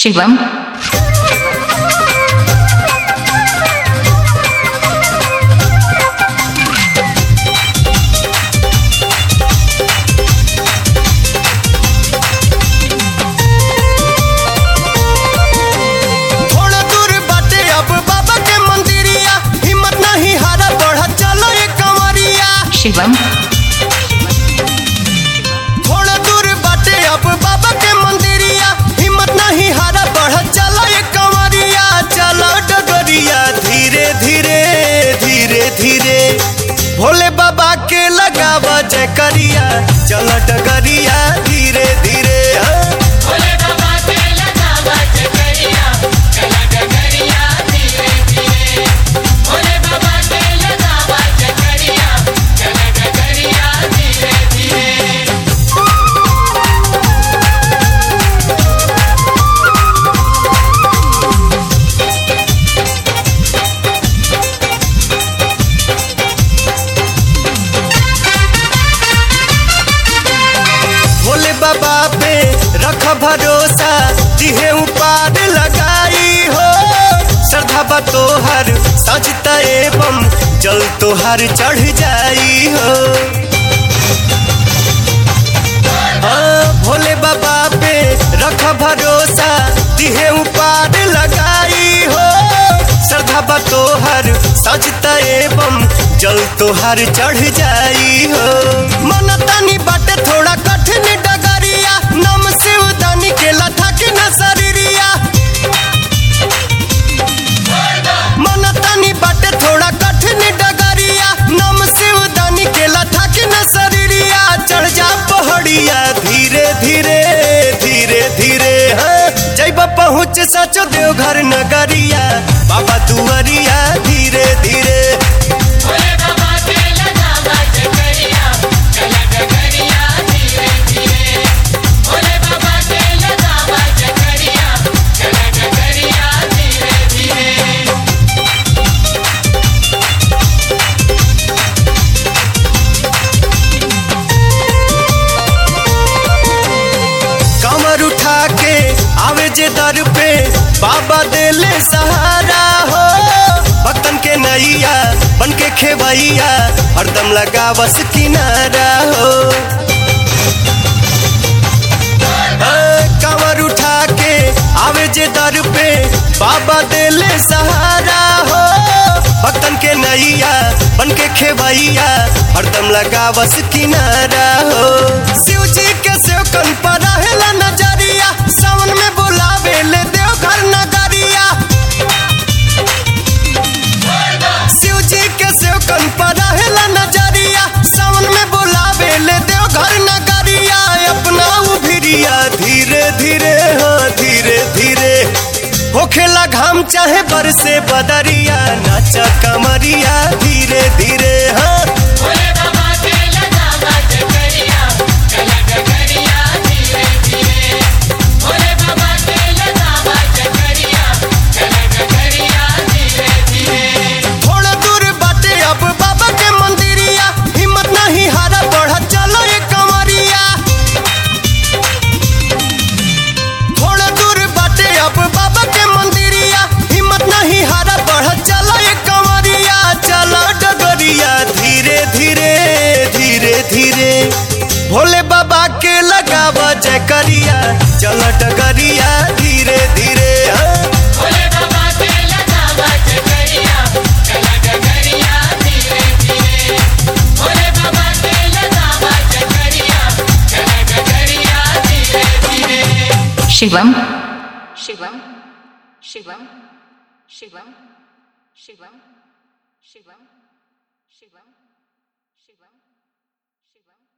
शिवम थोड़ा दूर बाटे अब बाबा के मंदिरिया हिम्मत नहीं हारा बढ़ा चलो ये कंवरिया शिवम थोड़ा दूर बाटे अब बाबा के मंदिरिया हिम्मत नहीं हारा बढ़ा चलो ये कंवरिया चलो डगरिया धीरे धीरे धीरे धीरे भोले बाबा के लगावा जय करिया चलो डगरिया धीरे धीरे हाँ। भोले बाबा पे रख भरोसा जिहे उपार लगाई हो श्रद्धा बा तोहर सजता एवं जल तोहर चढ़ जाई हो हाँ, भोले बाबा पे रख भरोसा जिहे उपार लगाई हो श्रद्धा बा तोहर सजता एवं जल तोहर चढ़ जाई हो मन तनी बाटे थोड़ा कठिन डगरिया नम शिव दानी के लथा की न शरीरिया मन तनी बाटे थोड़ा कठिन डगरिया नम शिव दानी के लथा की न शरीरिया चढ़ जा पहाड़िया धीरे धीरे धीरे धीरे हाँ जैब पहुँच सचो देवघर नगरिया बाबा दुआरिया धीरे धीरे कमर उठा के आवे जे दर पे बाबा देले सहारा हो भक्तन के नैया बन के खेवैया हरदम लगा बस किनारा हो हाँ, कमर उठा के आवे जे दर पे बाबा देले सहारा हो भक्तन के नैया बन के खेवैया हरदम लगा बस किनारा हो शिव जी के सेवकन पर रहेला नजरिया सावन में बुलावे ले देवघर नगरिया शिव जी के सेवकन पर रहेला नजरिया सावन में बुलावे ले देवघर नगरिया अपना उभिरिया धीरे धीरे हाँ धीरे धीरे होखेला घाम चाहे बरसे बदरिया नाचा कमरिया धीरे धीरे हाँ थोड़ा दूर बाटे अब बाबा के मंदिरिया हिम्मत नहीं हारा बढ़ा चलो ये कंवरिया थोड़ा दूर बाटे अब बाबा के मंदिरिया हिम्मत नहीं हारा बढ़ा चलो ये कंवरिया चलो डगरिया धीरे धीरे धीरे धीरे भोले बाबा के लगावा जय करिया चलो डगरिया धीरे धीरे हाँ। शिवम शिवम शिवम शिवम शिवम शिवम शिवम शिवम शिवम